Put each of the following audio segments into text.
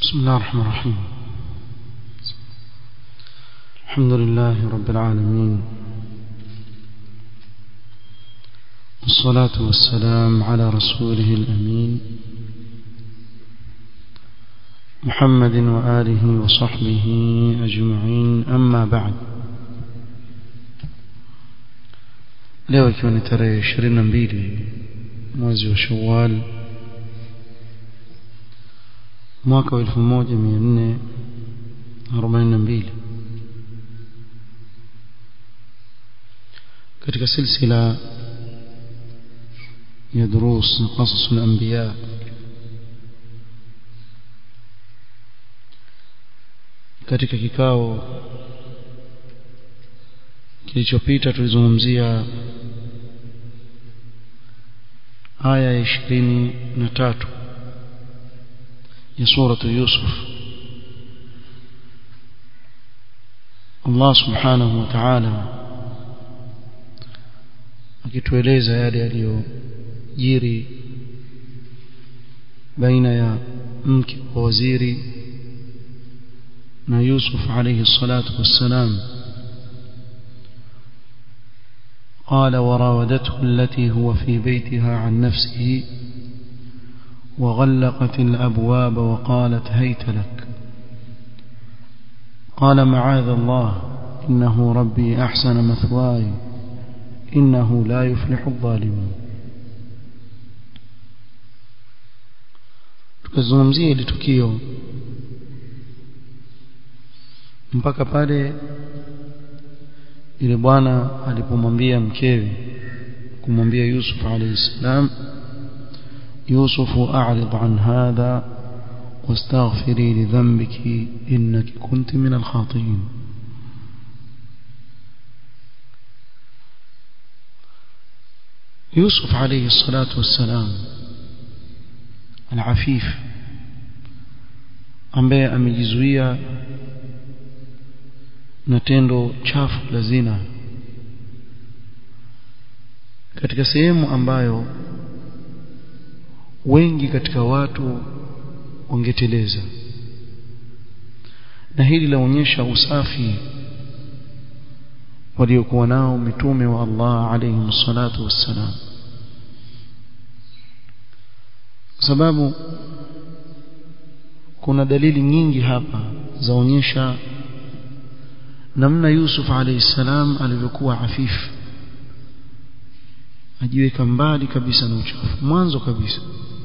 بسم الله الرحمن الرحيم الحمد لله رب العالمين والصلاة والسلام على رسوله الأمين محمد وآله وصحبه أجمعين أما بعد leo ikiwa ni tarehe ishirini na mbili mwezi wa shawal mwaka wa elfu moja mia nne arobaini na mbili katika silsila ya durus na qasas al-anbiya katika kikao kilichopita tulizungumzia aya ya ishirini na tatu ya suratu Yusuf Allah subhanahu wa ta'ala akitueleza yale yaliyojiri baina ya mke wa waziri na Yusuf alayhi salatu wassalam قال وراودته التي هو في بيتها عن نفسه وغلقت الأبواب وقالت هيت لك قال معاذ الله إنه ربي أحسن مثواي إنه لا يفلح الظالمون tukazungumzia ile tukio mpaka pale ile bwana alipomwambia mkewe kumwambia Yusuf alayhi salam يوسف أعرض عن هذا واستغفري لذنبك إنك كنت من الخاطئين يوسف عليه الصلاة والسلام العفيف ambaye amejizuia na tendo chafu la zina katika sehemu ambayo wengi katika watu wangeteleza na hili laonyesha usafi waliokuwa nao mitume wa Allah alayhi salatu wassalam sababu kuna dalili nyingi hapa zaonyesha namna Yusuf alayhi salam alivyokuwa afifu ajiweka mbali kabisa na uchafu mwanzo kabisa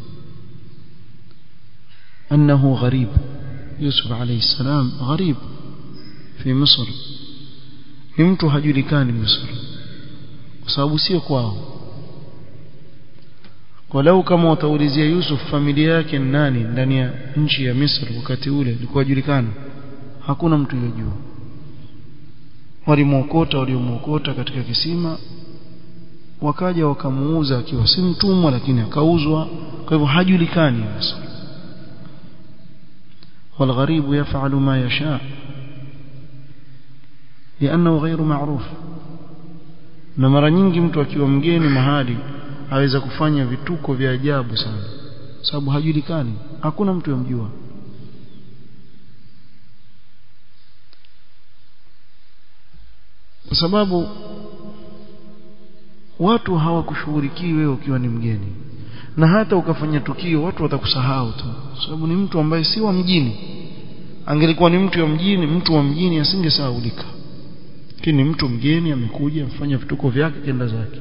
أنه غريب يوسف عليه السلام غريب في مصر ni mtu hajulikani Misri kwa sababu sio kwao walau kama wataulizia Yusuf familia yake ni nani ndani ya nchi ya Misri wakati ule ilikuwa julikana hakuna mtu yojua walimwokota waliomwokota katika kisima wakaja wakamuuza akiwa si mtumwa lakini akauzwa kwa hivyo hajulikani Misri والغريب يفعل ما يشاء لأنه غير معروف na mara nyingi mtu akiwa mgeni mahali aweza kufanya vituko vya ajabu sana sababu hajulikani hakuna mtu yomjua kwa sababu watu hawakushughulikii wewe ukiwa ni mgeni na hata ukafanya tukio watu watakusahau tu sababu ni mtu ambaye si wa mjini angelikuwa ni mtu wa mjini mtu wa mjini asingesahaulika lakini mtu mgeni amekuja amfanya vituko vyake kenda zake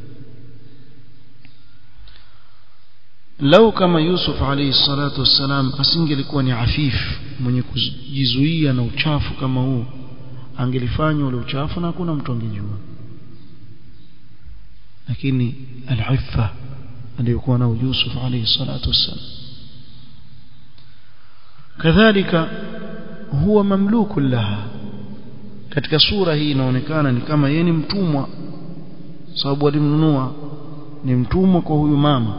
lau kama Yusuf alayhi salatu wassalam asingelikuwa ni afif mwenye kujizuia na uchafu kama huu angelifanya ule uchafu na hakuna mtu angejua lakini al-iffa aliyokuwa nao Yusuf alayhi salatu wassalam kadhalika huwa mamluku laha katika sura hii inaonekana ni kama yeye ni mtumwa sababu alimnunua ni mtumwa kwa huyu mama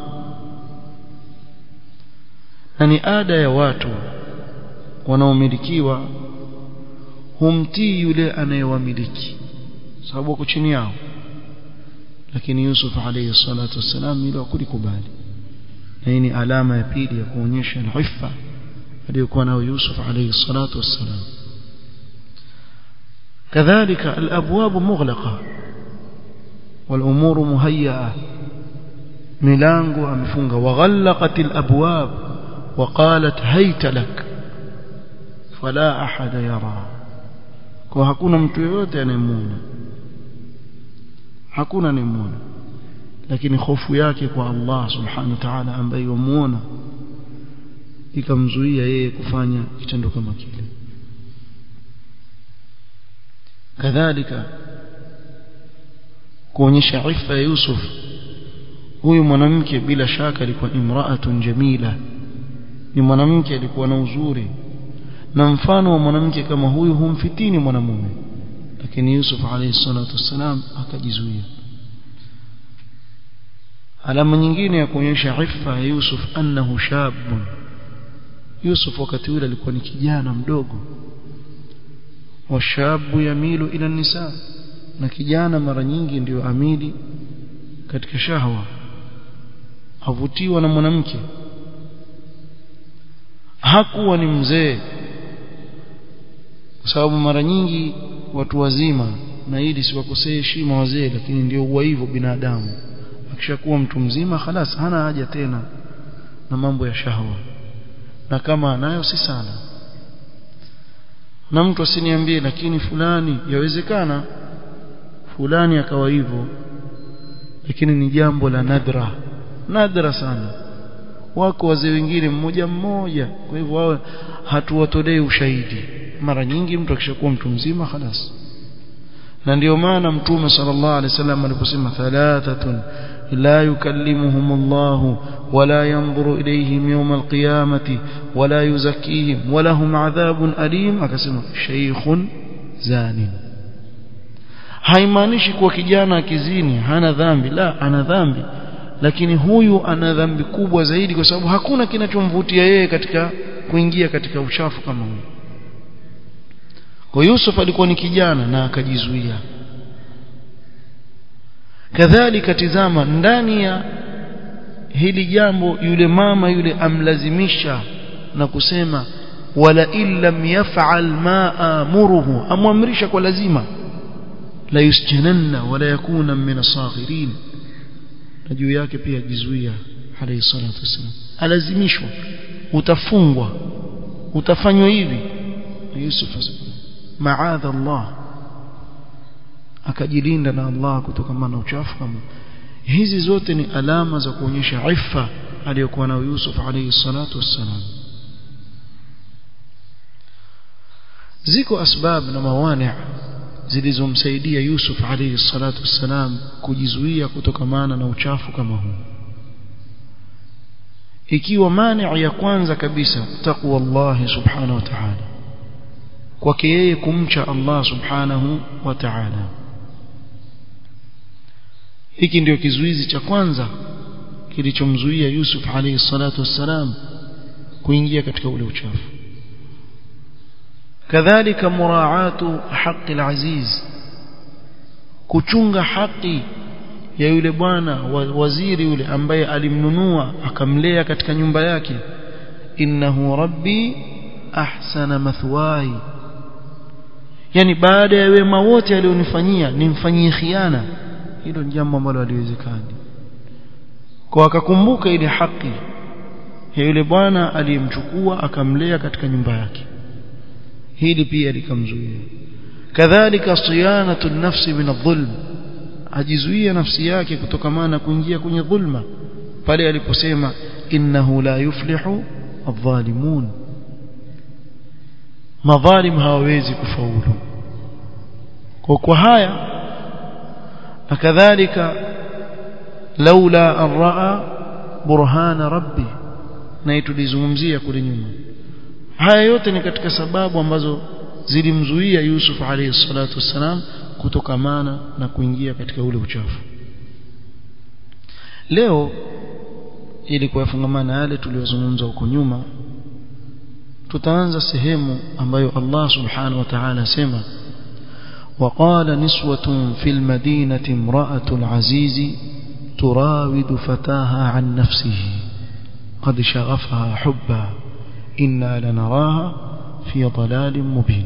na ni ada ya watu wanaomilikiwa humtii yule anayewamiliki sababu wako chini yao lakini Yusuf alayhi salatu wassalam ile hakulikubali na hii ni alama ya pili ya kuonyesha al-iffa aliyokuwa nao Yusuf alayhi salatu wassalam كذلك الأبواب مغلقة والأمور مهيئة ميلانغو أمفونغا وغلقت الأبواب وقالت هيت لك فلا أحد يرى kwa hakuna mtu yoyote anayemwona hakuna anayemwona lakini hofu yake kwa Allah subhanahu wa ta'ala ambaye yamuona ikamzuia yeye kufanya kitendo kama kile kadhalika kuonyesha ifa ya Yusuf huyu mwanamke bila shaka alikuwa imraatun jamila ni mwanamke alikuwa na uzuri na mfano wa mwanamke kama huyu humfitini mwanamume lakini Yusuf alayhi salatu wassalam akajizuia alama nyingine ya kuonyesha ifa ya Yusuf annahu shabun Yusuf wakati ule alikuwa ni kijana mdogo washabu yamilu ila nisa na kijana mara nyingi ndio amili katika shahwa avutiwa na mwanamke hakuwa ni mzee kwa sababu mara nyingi watu wazima na hili siwakosee heshima wazee lakini ndio huwa hivyo binadamu akishakuwa mtu mzima halas hana haja tena na mambo ya shahwa na kama anayo si sana na mtu asiniambie lakini fulani yawezekana fulani akawa hivyo lakini ni jambo la nadra nadra sana wako wazee wengine mmoja mmoja kwa hivyo wao hatuwatolei ushahidi mara nyingi mtu akishakuwa mtu mzima خلاص na ndio maana mtume sallallahu alaihi wasallam aliposema thalathatun la yukallimuhum Allah wala yanzuru ilayhim yawm alqiyamati wala yuzakkihim wa lahum adhabun alim akasema shaykhun zanin haimaanishi kuwa kijana akizini hana dhambi la ana dhambi lakini huyu ana dhambi kubwa zaidi kwa sababu hakuna kinachomvutia yeye katika kuingia katika uchafu kama huyu kwa Yusuf alikuwa ni kijana na akajizuia kadhalika tizama ndani ya hili jambo yule mama yule amlazimisha na kusema wala illam yaf'al ma amuruhu amwamrisha kwa lazima la yusjananna wala yakuna min asaghirin na juu yake pia jizuia alayhi salatu wasallam alazimishwa utafungwa utafanywa hivi Yusuf maadha Allah akajilinda na Allah kutokana na uchafu kama hizi zote ni alama za kuonyesha ifa aliyokuwa nayo Yusuf alayhi salatu wassalam ziko asbab na mawani zilizomsaidia Yusuf alayhi salatu wassalam kujizuia kutokamana na uchafu kama huu ikiwa mani ya kwanza kabisa taqwa Allah subhanahu wa ta'ala kwake yeye kumcha Allah subhanahu wa ta'ala hiki ndio kizuizi cha kwanza kilichomzuia Yusuf alayhi salatu wassalam kuingia katika ule uchafu kadhalika muraatu haqi alaziz kuchunga haki ya yule bwana waziri yule ambaye alimnunua akamlea katika nyumba yake innahu rabbi ahsana mathwai yani baada ya wema wote alionifanyia nimfanyie khiana hilo ni jambo ambalo haliwezekani kwa akakumbuka ile haki ya yule bwana aliyemchukua akamlea katika nyumba yake hili pia likamzuia kadhalika siyanatu nafsi min adh-dhulm ajizuia nafsi yake kutokamana kuingia kwenye dhulma pale aliposema innahu la yuflihu adh-dhalimun madhalim hawawezi kufaulu kwa kwa haya na kadhalika laula an raa burhana rabbi na tulizungumzia kule nyuma haya yote ni katika sababu ambazo zilimzuia Yusuf alayhi salatu wassalam kutokamana na kuingia katika ule uchafu leo ili kuyafungamana yale tuliyozungumza huko nyuma tutaanza sehemu ambayo Allah subhanahu wa ta'ala sema وقال نسوة في المدينة امرأة العزيز تراود فتاها عن نفسه قد شغفها حبا inna lanaraha fi dhalalin mubin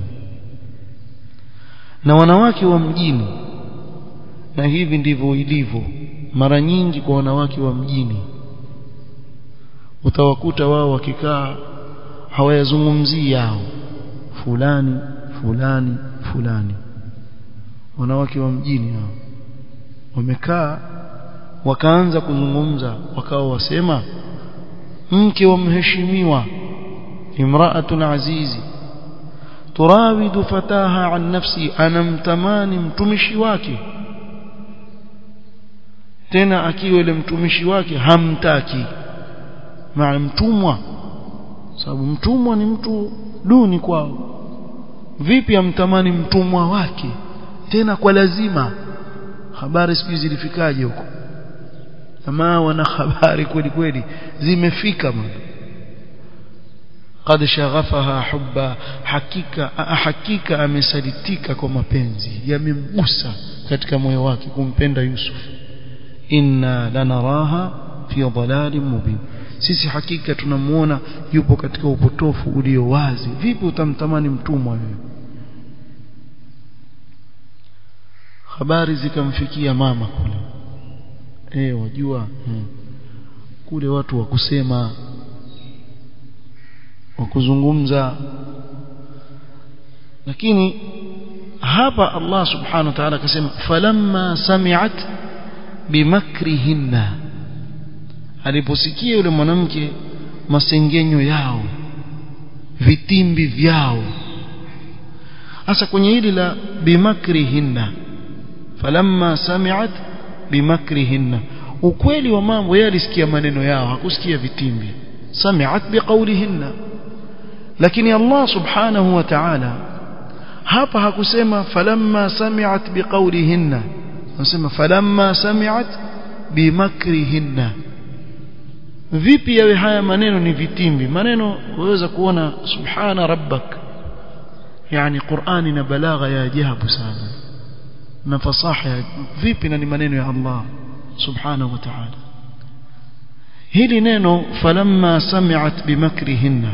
na wanawake wa mjini na hivi ndivyo ilivyo mara nyingi kwa wanawake wa mjini utawakuta wao wakikaa hawayazungumzii yao fulani fulani fulani wanawake wa mjini hao wamekaa wakaanza kuzungumza wakawa wasema mke wa mheshimiwa imra'atul azizi turawidu fataha an nafsi anamtamani mtumishi wake tena akiwa ile mtumishi wake hamtaki maana mtumwa sababu mtumwa ni mtu duni kwao vipi amtamani mtumwa wake tena kwa lazima habari siku zilifikaje huko jamaa wana habari kweli kweli zimefika bwana قد شغفها حبا hakika hakika amesalitika kwa mapenzi yamemgusa katika moyo wake kumpenda Yusuf inna lanaraha fi dhalalin mubin sisi hakika tunamuona yupo katika upotofu ulio wazi vipi utamtamani mtumwa wewe habari zikamfikia mama kule eh wajua hmm. kule watu wa kusema wa kuzungumza lakini hapa Allah subhanahu wa ta'ala akasema falamma sami'at bimakrihinna aliposikia yule mwanamke masengenyo yao vitimbi vyao hasa kwenye hili la bimakrihinna falamma sami'at bimakrihinna ukweli wa mambo yeye alisikia maneno yao hakusikia vitimbi sami'at biqaulihinna lakini Allah subhanahu wa ta'ala hapa hakusema falamma sami'at biqaulihinna anasema falamma sami'at bimakrihinna vipi yawe haya maneno ni vitimbi maneno waweza kuona subhana rabbak yani Qur'ani na balagha ya ajabu sana na fasaha vipi na ni maneno ya Allah subhanahu wa ta'ala hili neno falamma sami'at bimakrihinna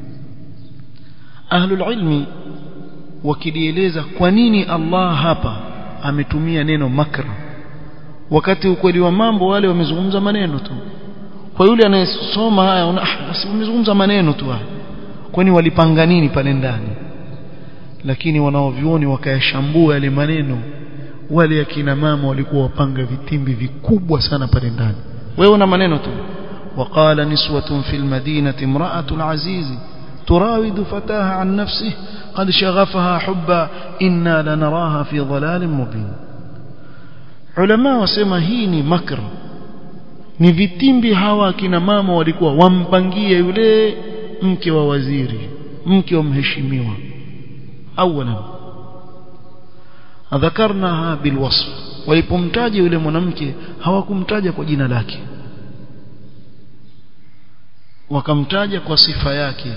ahlul ilmi wakilieleza kwa nini Allah hapa ametumia neno makr wakati ukweli wa mambo wale wamezungumza maneno tu kwa yule anayesoma haya una ah, basi wamezungumza maneno tu haya kwani walipanga nini pale ndani lakini wanaovioni wakayashambua yale maneno wale akina mama walikuwa wapanga vitimbi vikubwa sana pale ndani wewe una maneno tu وقال نسوة في المدينة امرأة العزيز تراود فتاها عن نفسه قد شغفها حبا إنا لنراها في ضلال مبين علماء wasema hii ni makr ni vitimbi hawa akina mama walikuwa wampangie yule mke wa waziri mke wa mheshimiwa awalan dhakarnaha bilwasf walipomtaja yule mwanamke hawakumtaja kwa jina lake wakamtaja kwa sifa yake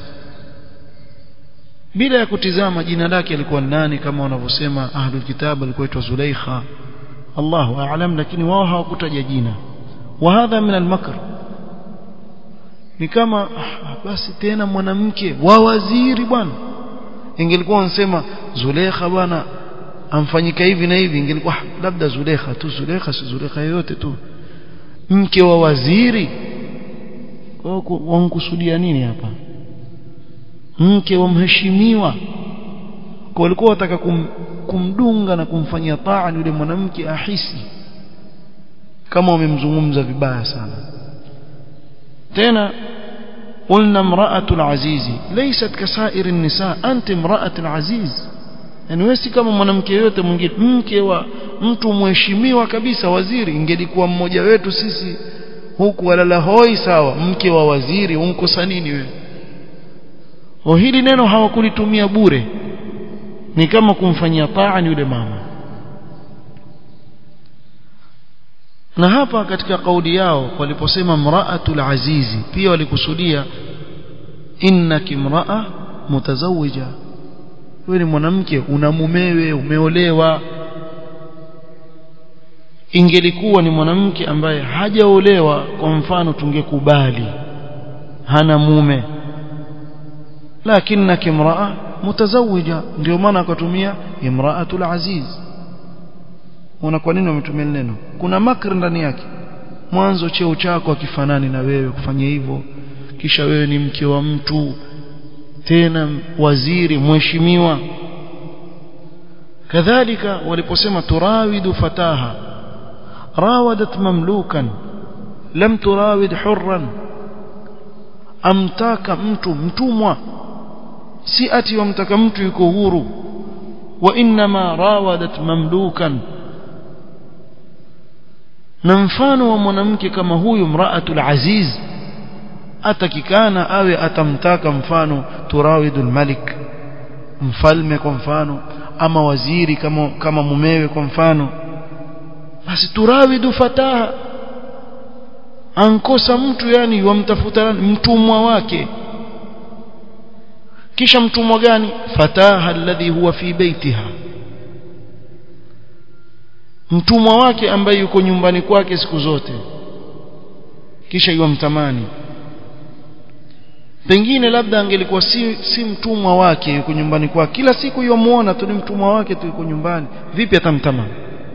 bila ya kutizama jina lake alikuwa nani kama wanavyosema ahlul kitab alikuwa aitwa Zulaikha Allahu a'lam lakini wao hawakutaja jina wa hadha min al-makr ni kama ah, basi tena mwanamke wa waziri bwana ingelikuwa wanasema Zulaikha bwana amfanyika hivi na hivi ingelikuwa labda Zulaikha tu Zulaikha si Zulaikha yoyote tu mke wa waziri wankusudia nini hapa mke wa mheshimiwa kwa walikuwa wataka kum, kumdunga na kumfanyia taa yule mwanamke ahisi kama wamemzungumza vibaya sana tena قلنا امرأة العزيز ليست كسائر النساء أنت امرأة العزيز yani wewe si kama mwanamke yote mwingine mke wa mtu mheshimiwa kabisa waziri ingelikuwa mmoja wetu sisi huku walala hoi sawa mke wa waziri unkosa nini wewe o hili neno hawakulitumia bure ni kama kumfanyia taa yule mama na hapa katika kauli yao waliposema mraatul azizi pia walikusudia innaki mraa mutazawija wewe ni mwanamke una mumewe umeolewa ingelikuwa ni mwanamke ambaye hajaolewa kwa mfano tungekubali hana mume lakinnaka imraa mutazawija ndio maana akatumia imraatul aziz una kwa nini wametumia neno kuna makr ndani yake mwanzo cheo chako akifanani na wewe kufanya hivyo kisha wewe ni mke wa mtu tena waziri mheshimiwa kadhalika waliposema turawidu fataha rawadat mamlukan lam turawid hurran amtaka mtu mtumwa si ati wamtaka mtu yuko huru wa inma rawadat mamlukan na mfano wa mwanamke kama huyu mraatul aziz atakikana awe atamtaka mfano turawidul malik mfalme kwa mfano ama waziri kama kama mumewe kwa mfano basi turawidu fataha ankosa mtu yani wamtafuta mtumwa wake kisha mtumwa gani fataha alladhi huwa fi baitiha mtumwa wake ambaye yuko nyumbani kwake siku zote kisha yumtamani pengine labda angelikuwa si, si mtumwa wake yuko nyumbani kwake kila siku yomuona tu ni mtumwa wake tu yuko nyumbani vipi atamtamani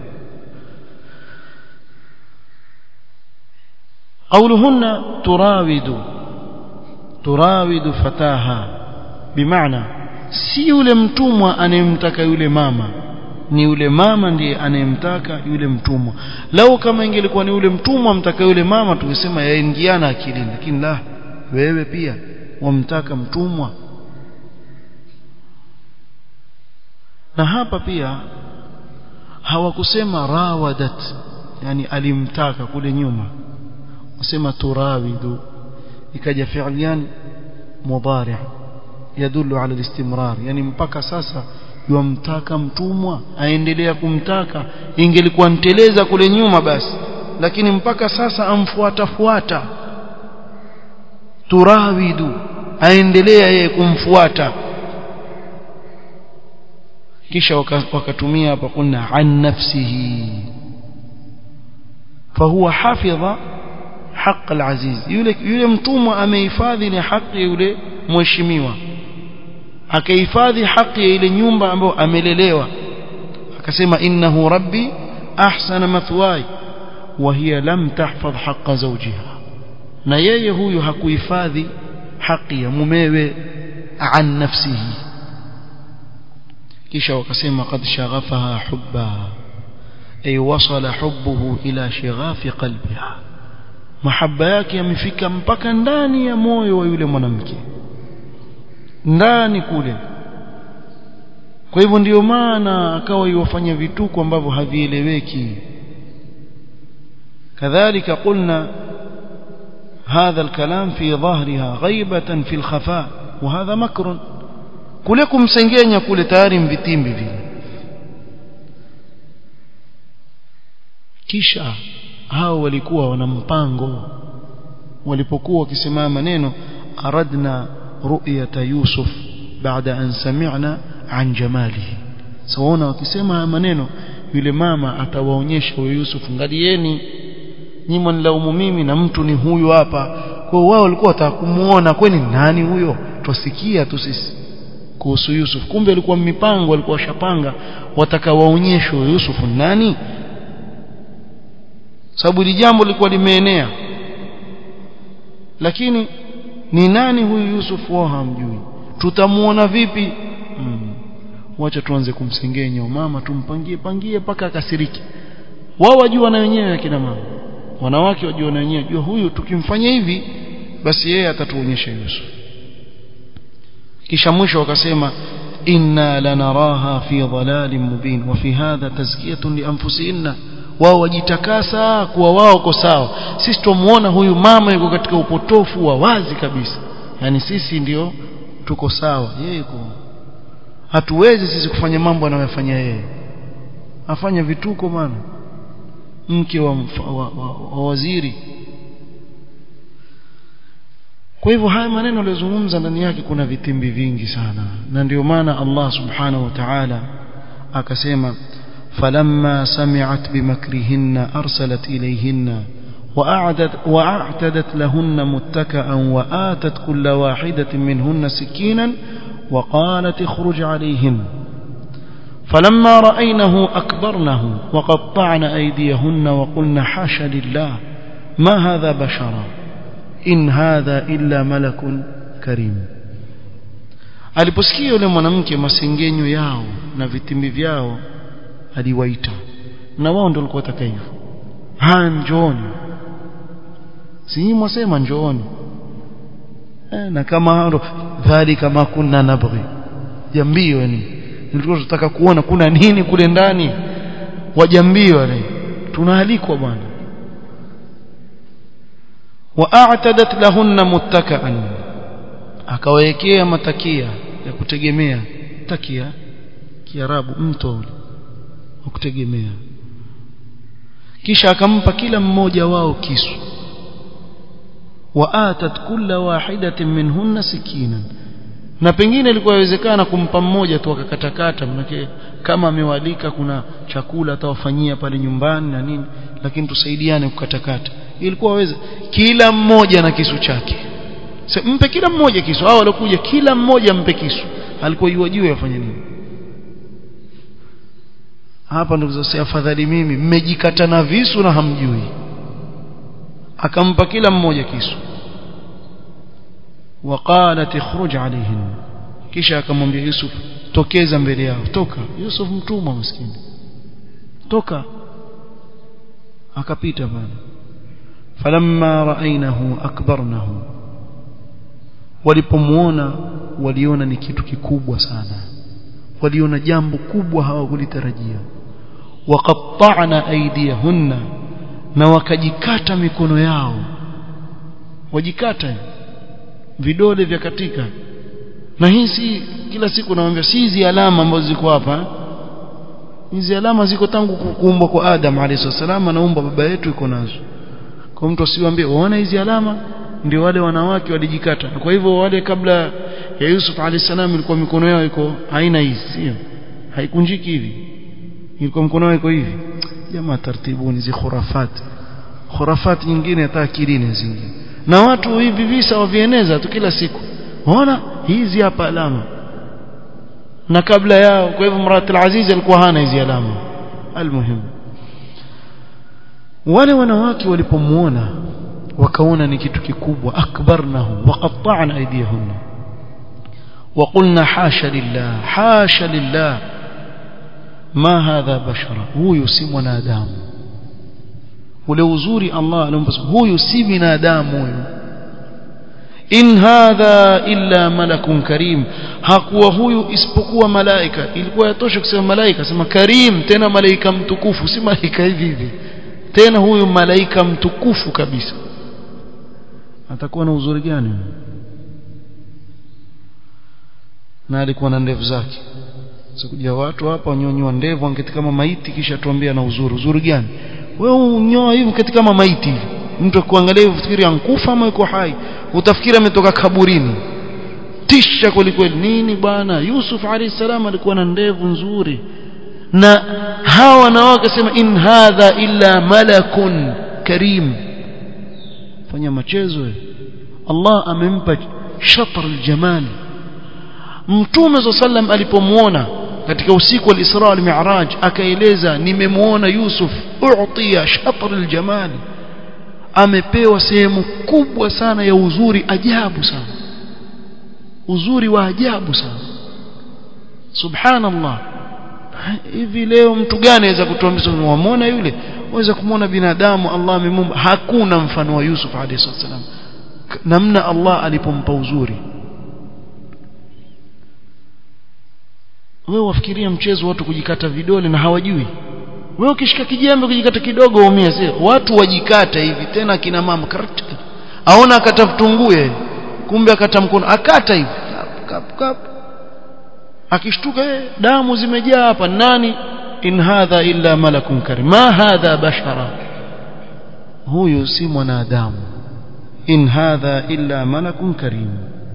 قولهن تراود تراود فتاها بمعنى si yule mtumwa anayemtaka yule mama ni yule mama ndiye anayemtaka yule mtumwa lau kama ingelikuwa ni yule mtumwa mtaka yule mama tungesema yaingiana akilini lakini la wewe pia wamtaka mtumwa na hapa pia hawakusema rawadat yani alimtaka kule nyuma wasema turawidu ikaja fi'lian mudari' yadullu ala al-istimrar yani mpaka sasa yumtaka mtumwa aendelea kumtaka ingelikuwa nteleza kule nyuma basi lakini mpaka sasa amfuata fuata turawidu aendelea yeye kumfuata kisha wakatumia hapa kuna an nafsihi fahuwa hafidha haq al-aziz yule yule mtumwa amehifadhi ni haki yule mheshimiwa akahifadhi haki ya ile nyumba ambayo amelelewa akasema innahu rabbi ahsana mathwaya wa hiya lam tahfadh haqqa zawjiha na yeye huyu hakuhifadhi haki ya mumewe an nafsihi kisha wakasema qad shaghafaha hubba ay wasala hubbuhu ila shighafi qalbiha mahaba yake yamefika mpaka ndani ya moyo wa yule mwanamke ndani kule kwa hivyo ndiyo maana akawa iwafanya vituko ambavyo havieleweki kadhalika qulna هذا الكلام في ظهرها غيبة في الخفاء وهذا مكر kule kumsengenya kule tayari mvitimbi vile kisha hao walikuwa wana mpango walipokuwa wakisimama maneno aradna ru'yata yusuf baada an sami'na an jamalihi sawaona wakisema haya maneno yule mama atawaonyesha huyo Yusuf ngalieni nyinyi mnilaumu mimi na mtu ni huyu hapa kwa wao walikuwa wataka kumuona kwani nani huyo twasikia tu sisi kuhusu Yusuf kumbe alikuwa mipango alikuwa washapanga wataka waonyeshwe Yusuf nani sababu ili jambo lilikuwa limeenea lakini ni nani huyu Yusuf wao hamjui tutamuona vipi hmm. wacha tuanze kumsengenya mama tumpangie pangie mpaka akasiriki wao wajua na wenyewe akina mama wanawake wajua na wenyewe jua huyu tukimfanya hivi basi yeye atatuonyesha Yusuf kisha mwisho wakasema inna lanaraha fi dhalalin mubin wa fi hadha tazkiyatun li anfusihinna wao wajitakasa kuwa wao ko sawa sisi tumuona huyu mama yuko katika upotofu wa wazi kabisa yani sisi ndio tuko sawa yeye yuko hatuwezi sisi kufanya mambo anayofanya yeye afanya vituko maana mke wa, wa, wa, wa waziri kwa hivyo haya maneno aliyozungumza ndani yake kuna vitimbi vingi sana na ndio maana Allah subhanahu wa ta'ala akasema فلما سمعت بمكرهن أرسلت إليهن وأعدت وأعتدت لهن متكئا وآتت كل واحدة منهن سكينا وقالت اخرج عليهن فلما رأينه أكبرنه وقطعن أيديهن وقلن حاش لله ما هذا بشرا إن هذا إلا ملك كريم aliposikia yule mwanamke masengenyo yao na vitimbi vyao aliwaita na wao ndio walikuwa wataka hivyo haya njooni si mwasema njooni eh, na kama hao dhalika ma kunna nabghi jambio yani nilikuwa tunataka kuona kuna nini kule ndani wajambio wale tunaalikwa bwana واعتدت لهن متكئا akawekea matakia ya kutegemea takia kiarabu mto ule wa kutegemea kisha akampa kila mmoja wao kisu waatat kulla wahidatin minhunna sikinan na pengine ilikuwa inawezekana kumpa mmoja tu akakatakata manake kama amewalika kuna chakula atawafanyia pale nyumbani na nini lakini tusaidiane kukatakata ilikuwa waweza kila mmoja na kisu chake so, mpe kila mmoja kisu hao waliokuja kila mmoja mpe kisu alikuwa yua juu afanye nini hapa ndio kusema afadhali mimi mmejikata na visu na hamjui akampa kila mmoja kisu وقالت اخرج عليهن kisha akamwambia Yusuf tokeza mbele yao toka Yusuf mtumwa maskini toka akapita pale falamma raainahu akbarnahu walipomuona waliona ni kitu kikubwa sana waliona jambo kubwa hawakulitarajia waqatta'na aydiyahunna na wakajikata mikono yao wajikata vidole vya katika na hii si kila siku naambia si hizi alama ambazo ziko hapa hizi alama ziko tangu kuumbwa kwa Adam alayhi salam anaumba baba yetu iko nazo kwa mtu asiwaambie uone hizi alama ndio wale wanawake walijikata kwa hivyo wale kabla ya Yusuf alayhi salam ilikuwa mikono yao iko haina hizi sio haikunjiki hivi ilikuwa mkono wao iko hivi jamaa tartibuni zi khurafat khurafat nyingine hata akilini zingine na watu hivi visa wavieneza tu kila siku waona hizi hapa alama na kabla yao kwa hivyo Mrat al-Aziz alikuwa hana hizi alama almuhimu wale wanawake walipomuona wakaona ni kitu kikubwa akbarnahu waqatta'na aydiyahunna وقلنا حاشا لله حاشا لله ما هذا بشرا huyu si mwanadamu ule uzuri Allah alimpa huyu si binadamu huyu in hadha illa malakun karim hakuwa huyu isipokuwa malaika ilikuwa yatosha kusema malaika sema karim tena malaika mtukufu si malaika hivi hivi tena huyu malaika mtukufu kabisa atakuwa na uzuri gani na alikuwa na ndevu zake sikuja watu hapa wanyonyoa ndevu angeti kama maiti kisha tuambia na uzuri uzuri gani wewe unyoa hivi kati kama maiti hivi mtu akuangalia ufikiri ankufa ama yuko hai utafikiri ametoka kaburini tisha kwelikweli nini bwana Yusuf alayhi salam alikuwa na ndevu nzuri na hawa wanawake sema in hadha illa malakun karim fanya machezo Allah amempa shatr aljamal mtume sallam alipomuona katika usiku wa Isra wal Mi'raj akaeleza nimemuona Yusuf u'tiya shatr aljamal amepewa sehemu kubwa sana ya uzuri ajabu sana uzuri wa ajabu sana subhanallah hivi leo mtu gani anaweza kutuambia muone yule waweza kumwona binadamu Allah amemumba hakuna mfano wa Yusuf alayhi salam namna Allah alipompa uzuri wewe wafikiria mchezo watu kujikata vidole na hawajui wewe ukishika kijembe kujikata kidogo umia sio watu wajikata hivi tena kina mama karat aona akata vitungue kumbe akata mkono akata hivi kap kap akishtuka eh damu zimejaa hapa nani in hadha illa malakun karim ma hadha bashara huyu si mwanadamu in hadha illa malakun karim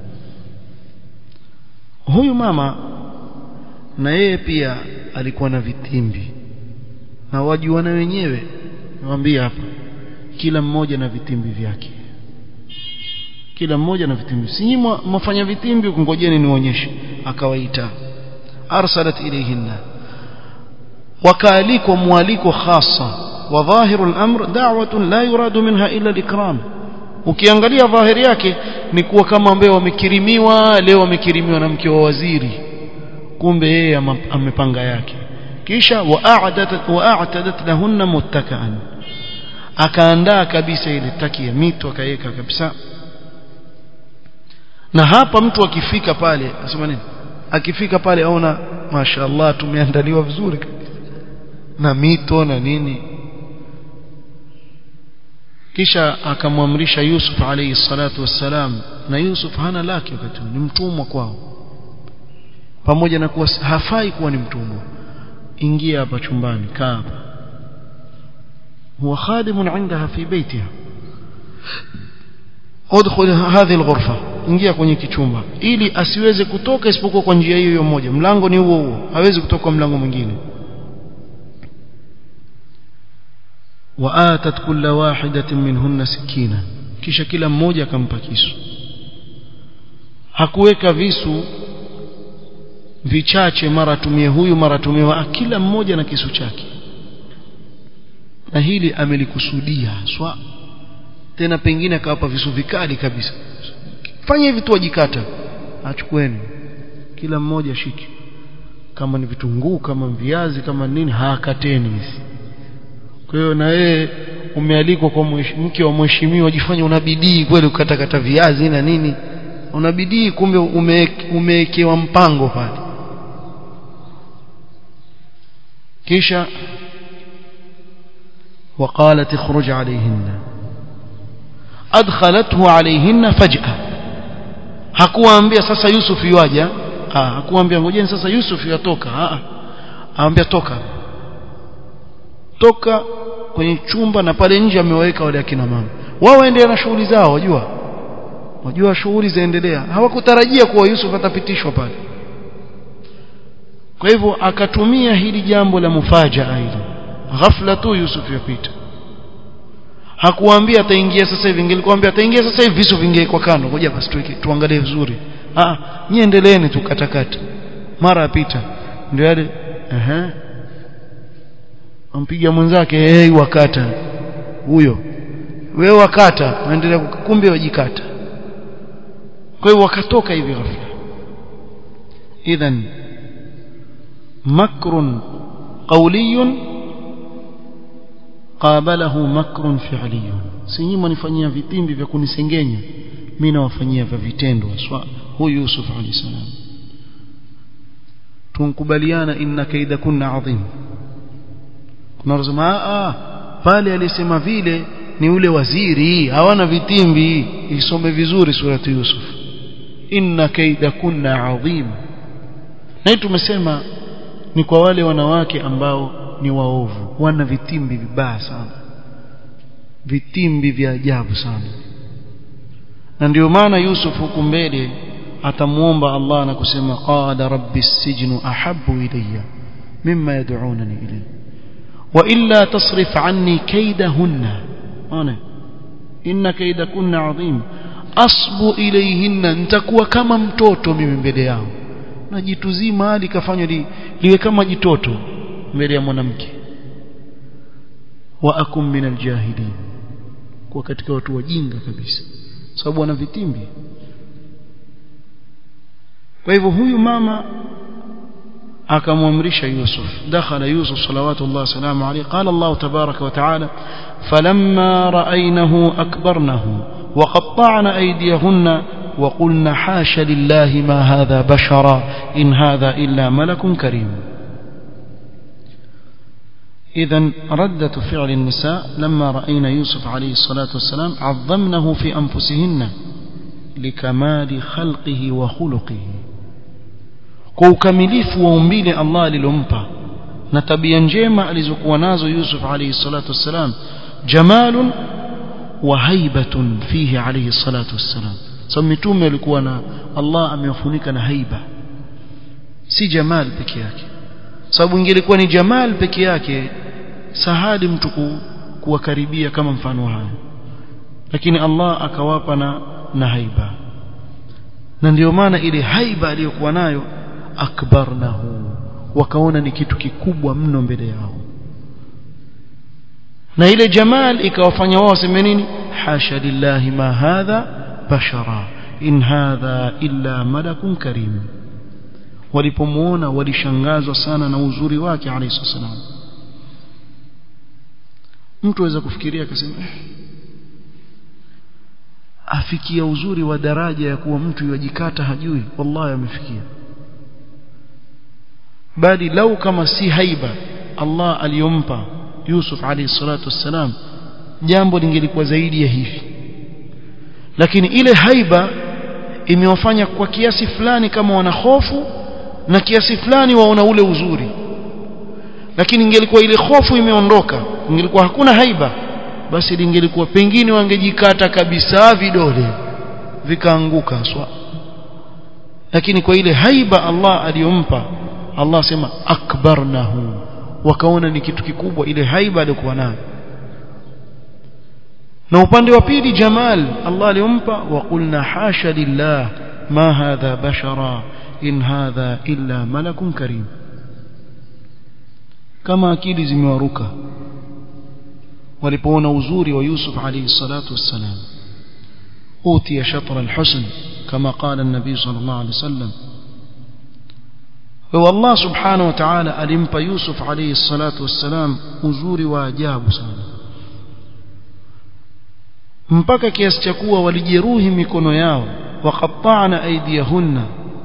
huyu mama na yeye pia alikuwa na vitimbi na wajuana wenyewe niwaambie hapa kila mmoja na vitimbi vyake kila mmoja na vitimbi si nyinyi mwafanya vitimbi kungojeni nionyeshe akawaita arsalat ilayhinna wakaalikwa mwaliko khasa wa dhahiru al-amr da'watun la yuradu minha illa al-ikram ukiangalia dhahiri yake ni kuwa kama ambaye wamekirimiwa leo wamekirimiwa na mke wa waziri kumbe yeye amepanga yake kisha wa'adat wa'atadat lahunna muttakaan akaandaa kabisa ile taki ya mito akaweka kabisa na hapa mtu akifika pale asema nini akifika pale aona mashaallah tumeandaliwa vizuri na mito na nini kisha akamwamrisha Yusuf alayhi salatu wassalam na Yusuf hana lake wakati ni mtumwa kwao pamoja na kuwa hafai kuwa ni mtumwa ingia hapa chumbani kaa hapa huwa khadimun indaha fi baitiha udkhul hadhihi alghurfa ingia kwenye kichumba ili asiweze kutoka isipokuwa kwa njia hiyo moja mlango ni huo huo hawezi kutoka kwa mlango mwingine وآتت كل واحدة منهن سكينا kisha kila mmoja akampa kisu hakuweka visu vichache mara tumie huyu mara tumie kila mmoja na kisu chake na hili amelikusudia swa tena pengine akawapa visu vikali kabisa fanya hivi tu wajikata achukueni kila mmoja shiki kama ni vitunguu kama viazi kama nini hakateni hizi kwa hiyo na wewe umealikwa kwa mke wa mheshimiwa jifanye una bidii kweli ukatakata viazi na nini una bidii kumbe umewekewa mpango pale kisha وقالت اخرج عليهن أدخلته عليهن فجأة hakuwaambia sasa Yusuf yuaja ah hakuwaambia ngojeni sasa Yusuf yatoka ah aambia toka toka kwenye chumba na pale nje amewaweka wale akina mama wao waendelea na shughuli zao wajua wajua shughuli zaendelea hawakutarajia kuwa Yusuf atapitishwa pale kwa hivyo akatumia hili jambo la mufajaa hili ghafla tu Yusuf yapita hakuambia ataingia sasa hivi ingelikwambia ataingia sasa hivi visu vingekuwa kando ngoja basi tuangalie vizuri ah nyie endeleeni tu katakata mara apita ndio yale ehe ampiga mwenzake hey wakata huyo wewe wakata waendelea kumbe wajikata kwa hiyo wakatoka hivi ghafla idhan makrun qawliyun qabalahu makrun fi'liyun si nyinyi mnifanyia vitimbi vya kunisengenya mimi nawafanyia vya vitendo aswa huyu Yusuf alayhi salam tunkubaliana inna kaida kunna adhim tunasema ah pale alisema vile ni ule waziri hawana vitimbi isome vizuri surati Yusuf inna kaida kunna adhim na tumesema ni kwa wale wanawake ambao ni waovu wana vitimbi vibaya sana vitimbi vya ajabu sana na ndio maana Yusuf huku mbele atamuomba Allah na kusema qala rabbi sijnu ahabbu ilayya mimma yad'unani ilayhi wa illa tasrif anni kaydahunna ona inna kaydakunna adhim asbu ilayhinna nitakuwa kama mtoto mimi mbele yao na jitu zima hadi kafanywa li, liwe kama jitoto mbele ya mwanamke wa akum min aljahilin kwa katika watu wajinga kabisa sababu wana vitimbi kwa hivyo huyu mama akamwamrisha Yusuf dakhala Yusuf salawatullah salamu alayhi qala Allah tabaraka wa taala falamma ra'aynahu akbarnahu wa qatta'na aydiyahunna وقلنا حاش لله ما هذا بشرا إن هذا إلا ملك كريم إذا ردة فعل النساء لما رأينا يوسف عليه الصلاة والسلام عظمنه في أنفسهن لكمال خلقه وخلقه كوكمليف وأمبيل الله للأمبا نتبيا njema alizokuwa nazo Yusuf alayhi salatu wassalam jamalun wa haibatun fihi alayhi salatu wassalam sababu mitume walikuwa na Allah amewafunika na haiba si jamal peke yake sababu ingelikuwa ni jamal peke yake sahali mtu kuwakaribia kama mfano haya lakini Allah akawapa na na haiba na ndio maana ile haiba aliyokuwa nayo akbarnahu wakaona ni kitu kikubwa mno mbele yao na ile jamal ikawafanya wao waseme nini hasha lillahi ma hadha bashara in hadha illa malakun karim walipomuona walishangazwa sana na uzuri wake alayhi wasallam mtu aweza kufikiria akasema afikia uzuri wa daraja ya kuwa mtu yajikata hajui wallahi amefikia bali lau kama si haiba Allah aliyompa Yusuf alayhi salatu wassalam jambo lingelikuwa zaidi ya hivi lakini ile haiba imewafanya kwa kiasi fulani kama wana hofu na kiasi fulani waona ule uzuri lakini ingelikuwa ile hofu imeondoka ingelikuwa hakuna haiba basi lingelikuwa pengine wangejikata kabisa vidole vikaanguka swa lakini kwa ile haiba Allah aliyompa Allah sema akbarnahu wakaona ni kitu kikubwa ile haiba aliyokuwa nayo na upande wa pili jamal Allah aliyompa wa qulna hasha lillah ma hadha bashara in hadha illa malakun karim kama akili zimewaruka walipoona uzuri wa Yusuf alayhi salatu wassalam utiya shatra alhusn kama qala an-nabi sallallahu alayhi wasallam wa Allah subhanahu wa ta'ala alimpa Yusuf alayhi salatu wassalam uzuri wa ajabu sana mpaka kiasi cha kuwa walijeruhi mikono yao waqatta'na aydiyahunna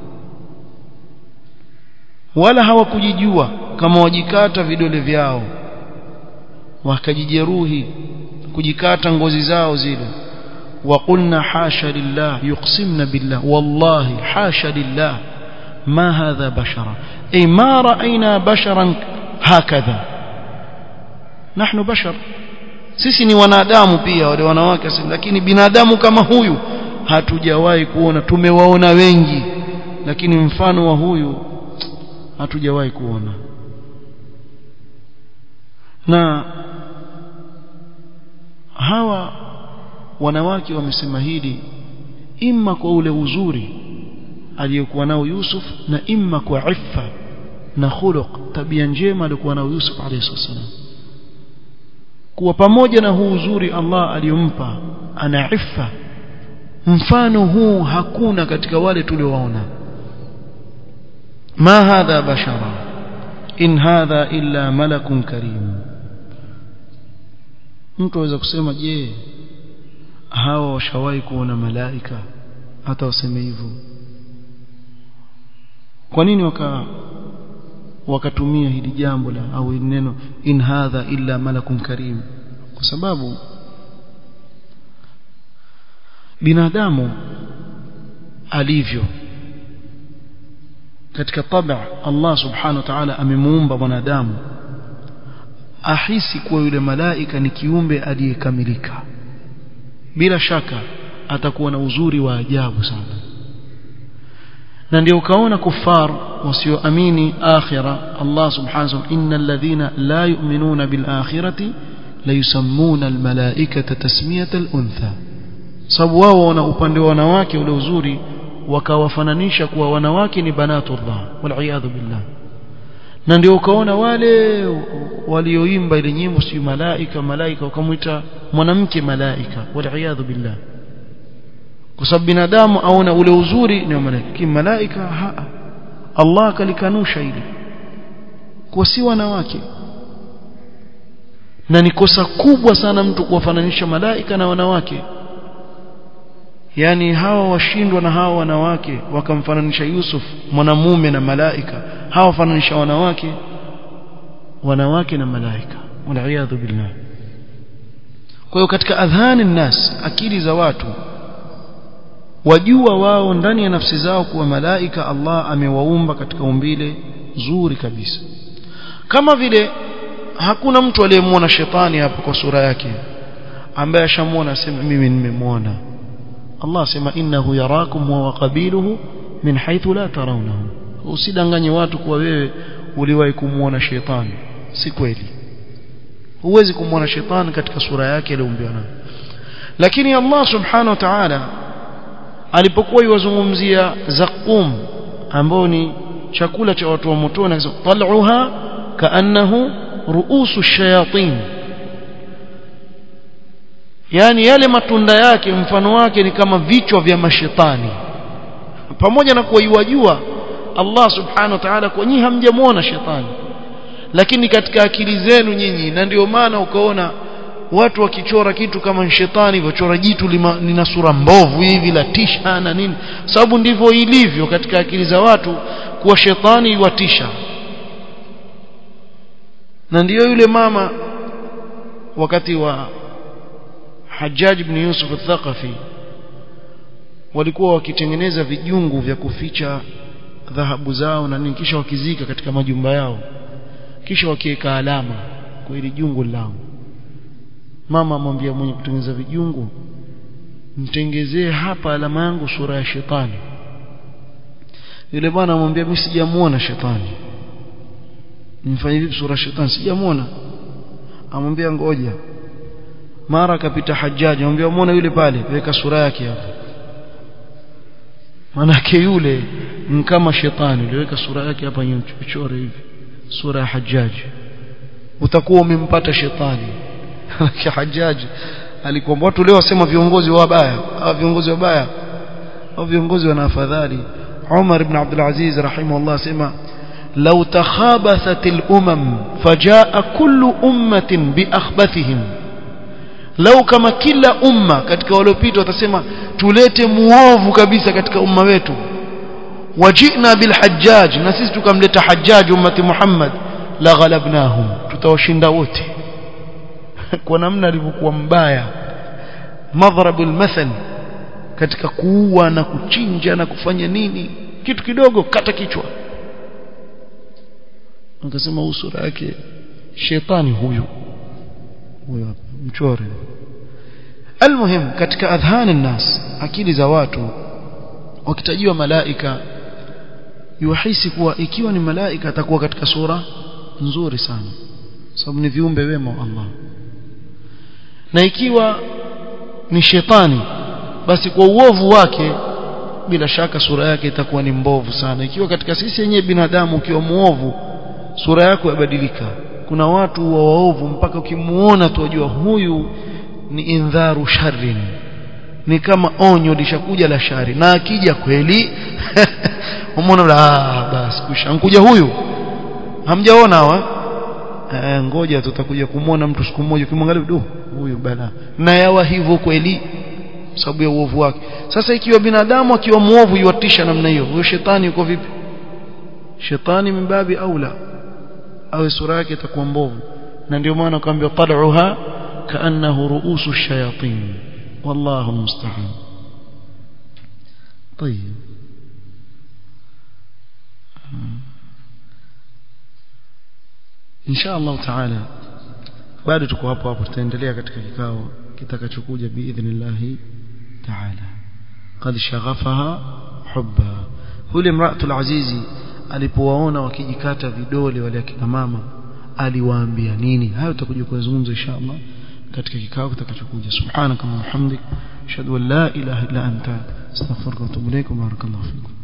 wala hawakujijua kama wajikata vidole vyao wakajijeruhi kujikata ngozi zao zile وقلنا حاشا لله يقسمنا بالله والله حاشا لله ما هذا بشرا أي ما رأينا بشرا هكذا نحن بشر sisi ni wanadamu pia wale wanawake lakini binadamu kama huyu hatujawahi kuona tumewaona wengi lakini mfano wa huyu hatujawahi kuona na hawa wanawake wamesema hili imma kwa ule uzuri aliyokuwa nao Yusuf na imma kwa iffa na khuluq tabia njema aliyokuwa nao Yusuf alayhi wasallam kuwa pamoja na huu uzuri Allah aliyompa ana iffa mfano huu hakuna katika wale tuliowaona ma hadha bashara in hadha illa malakun karim mtu aweza kusema je hawa washawahi kuona malaika hata waseme hivyo kwa nini waka wakatumia hili jambo la au neno in hadha illa malakun karim kwa sababu binadamu alivyo katika tabia Allah subhanahu wa ta'ala amemuumba mwanadamu ahisi kuwa yule malaika ni kiumbe aliyekamilika bila shaka atakuwa na uzuri wa ajabu sana na ndio ukaona kufar wasioamini akhira Allah subhanahu wa ta'ala innal ladhina la yu'minuna bil akhirati la yusammuna al malaikata tasmiyata al untha sababu wao wana upande wa wanawake ule uzuri wakawafananisha kuwa wanawake ni banatullah wal iyadhu billah na ndio ukaona wale walioimba ile nyimbo si malaika malaika wakamwita mwanamke malaika wal iyadhu billah kwa sababu binadamu aona ule uzuri ni malaika malaika ha Allah kalikanusha ile kwa si wanawake na ni kosa kubwa sana mtu kuwafananisha malaika na wanawake yani hawa washindwa na hawa wanawake wakamfananisha Yusuf mwanamume na malaika hawa wafananisha wanawake wanawake na malaika waliaadhu billah kwa hiyo katika adhani nnas akili za watu wajua wao ndani ya nafsi zao kuwa malaika Allah amewaumba katika umbile zuri kabisa kama vile hakuna mtu aliyemwona shetani hapa kwa sura yake ambaye ashamwona asema mimi nimemwona Allah asema innahu yarakum wa qabiluhu min haythu la tarawnahu usidanganye watu kuwa wewe uliwahi kumuona shetani si kweli huwezi kumwona shetani katika sura yake aliyoumbiwa nayo lakini Allah subhanahu wa ta'ala alipokuwa yuwazungumzia zaqum ambao ni chakula cha watu wa motoni akasema tal'uha kaannahu ruusu shayatin yani yale matunda yake mfano wake ni kama vichwa vya mashetani pamoja na kuwa yuwajua Allah subhanahu wa ta'ala kwa nyinyi hamjamuona shetani lakini katika akili zenu nyinyi na ndio maana ukaona watu wakichora kitu kama shetani hivyo chora jitu lina sura mbovu hivi la tisha na nini sababu ndivyo ilivyo katika akili za watu kuwa shetani yuwatisha na ndiyo yule mama wakati wa Hajjaj ibn Yusuf al-Thaqafi walikuwa wakitengeneza vijungu vya kuficha dhahabu zao na nini kisha wakizika katika majumba yao kisha wakiweka alama kwa ili jungu lao mama amwambia mwenye kutengeneza vijungu mtengezee hapa alama yangu sura ya shetani yule bwana amwambia mimi sijamuona shetani nimfanye vipi sura ya shetani sijamuona amwambia ngoja mara akapita hajaji amwambia muona yule pale weka sura yake hapo manake yule ni kama shetani uliweka sura yake hapa nyuchore hivi sura ya hajaji utakuwa umempata shetani hajaji alikuwa watu leo wasema viongozi wabaya au viongozi wabaya au viongozi wana afadhali Umar ibn Abdul Aziz rahimahullah asema لو تخابثت الأمم فجاء كل أمة بأخبثهم لو كما كلا أمة katika waliopita watasema tulete muovu kabisa katika umma wetu wajina bilhajjaj na sisi tukamleta hajjaj ummati Muhammad la ghalabnahum tutawashinda wote kwa namna alivyokuwa mbaya madhrabu almathal katika kuua na kuchinja na kufanya nini kitu kidogo kata kichwa akasema usura yake shetani huyu huyo mchore almuhim katika adhan الناس akili za watu wakitajiwa malaika yuhisi kuwa ikiwa ni malaika atakuwa katika sura nzuri sana sababu ni viumbe wema wa Allah na ikiwa ni shetani basi kwa uovu wake bila shaka sura yake itakuwa ni mbovu sana ikiwa katika sisi yenyewe binadamu ukiwa muovu sura yako yabadilika kuna watu wa waovu mpaka ukimuona tu wajua huyu ni indharu sharrin ni kama onyo lishakuja la shari na akija kweli umeona ah basi kushankuja huyu hamjaona hawa eh, ngoja tutakuja kumwona mtu siku moja ukimwangalia du huyu bala na yawa hivyo kweli sababu ya uovu wake sasa ikiwa binadamu akiwa muovu yuatisha namna hiyo huyo shetani yuko vipi shetani mimbabi aula awe sura yake itakuwa mbovu na ndio maana kaambia tal'uha kaannahu ruusu shayatin wallahu musta'an طيب insha Allah taala bado tuko hapo hapo tutaendelea katika kikao kitakachokuja biidhnillah taala qad shaghafaha hubba yule mraatul azizi alipowaona wakijikata vidole wale akina mama aliwaambia nini hayo tutakuja kuzungumza insha Allah katika kikao kitakachokuja subhanaka wa bihamdik ashhadu an la ilaha illa anta astaghfiruka wa atubu ilaik wa barakallahu fikum